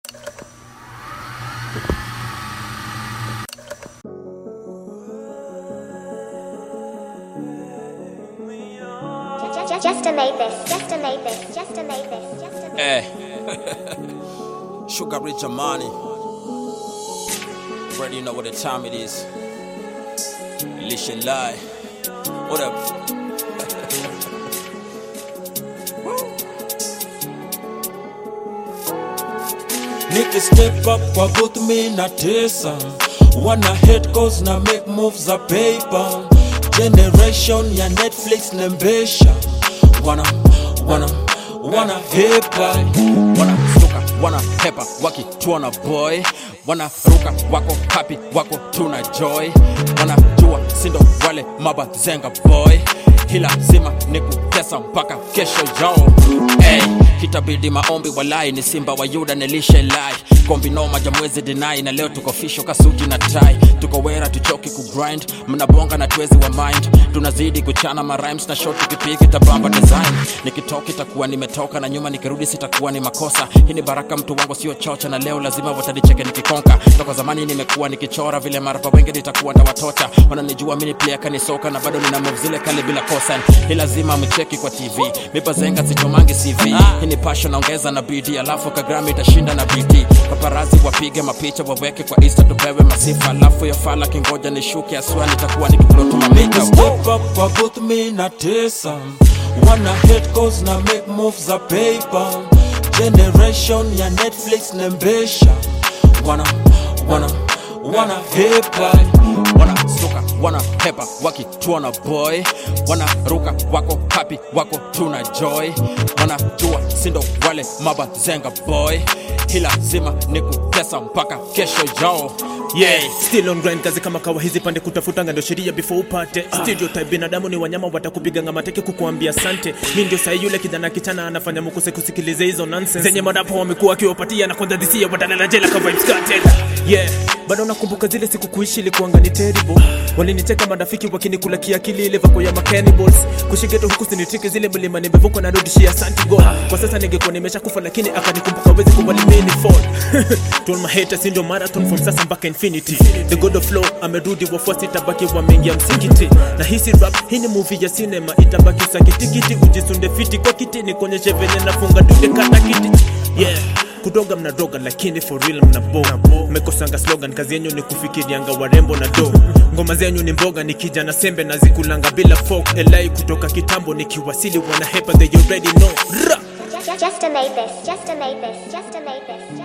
Just, just to make this, just to make this, just to make this, just to make Eh. Sugar Rich Amani. Already know what the time it is. Lisha Lie. What up? Niki step up kwa both me na tesa Wana hate cause na make moves za paper Generation ya Netflix nembesha Wana, wana, wana hepa Wana suka, wana hepa, wakituona boy. Wana ruka, wako happy, wako tuna joy. Wana jua, sindo wale mabazenga boy. Hila zima ni kutesa mpaka kesho yo hey, kitabidi maombi walai ni simba wa yuda nilishe lai kombi noma jamwezi dinai na leo tuko fisho kasuti na tai tuko wera tuchoki kugrind mnabonga na twezi wa mind tunazidi kuchana marimes na shot tukipigi tabamba design nikitoka itakuwa nimetoka na nyuma nikirudi sitakuwa ni makosa hii ni baraka mtu wangu sio chocha na leo lazima watanicheke nikikonka toka zamani nimekuwa nikichora vile marapa wengi nitakuwa tawatota wananijua mini player kanisoka na bado nina move zile kale bila kosa hii lazima mcheki kwa tv mipazenga sichomangi cv hii ni passion naongeza na bd alafu kagrami itashinda na bd paparazi wapige mapicha waweke kwa insta tupewe masifa alafu ya fala kingoja nishuke aswa nitakuwa nikiplot mamita Niki step up kwa both me na tesa Wana hate cause na make moves za paper Generation ya Netflix nembesha Wana, wana, wana hepa wana suka wana hepa wakituona boy wana ruka wako happy wako tuna joy wana jua sindo wale mabazenga boy hii lazima ni kutesa mpaka kesho yo yeah still on grind kazi kama kawa hizi pande kutafutanga ndio sheria before upate stereotype binadamu ni wanyama watakupiganga mateke kukuambia sante mi ndio sahi yule kijana kichana anafanya mukuse kusikiliza hizo nonsense zenye madapo wamekuwa wakiwapatia na kwanza dhisia badala jela ka vibes cartel yeah bado nakumbuka zile siku kuishi ilikuanga ni terrible walinicheka marafiki wakinikula kiakili ile vako ya macannibals kushigeto huku sinitiki zile mlima nimevuka na rudishia asante god kwa sasa ningekuwa nimeshakufa lakini akanikumbuka wezi kubali mini fall told my haters ndio marathon from sasa mpaka infinity the god of flow amerudi wafuasi tabaki wameingia msikiti na hisi rap hii ni movie ya cinema itabaki sakitikiti ujisunde fiti kwa kiti nikuonyeshe venye nafunga dude kata kiti yeah kudoga mnadoga lakini for real mnaboga mmekosanga slogan kazi yenyu ni kufikirianga warembo na do ngoma zenyu ni mboga nikija na sembe na zikulanga bila folk elai kutoka kitambo nikiwasili wana hepa they already know Ra! just, just to make this, just to make this, just to make this.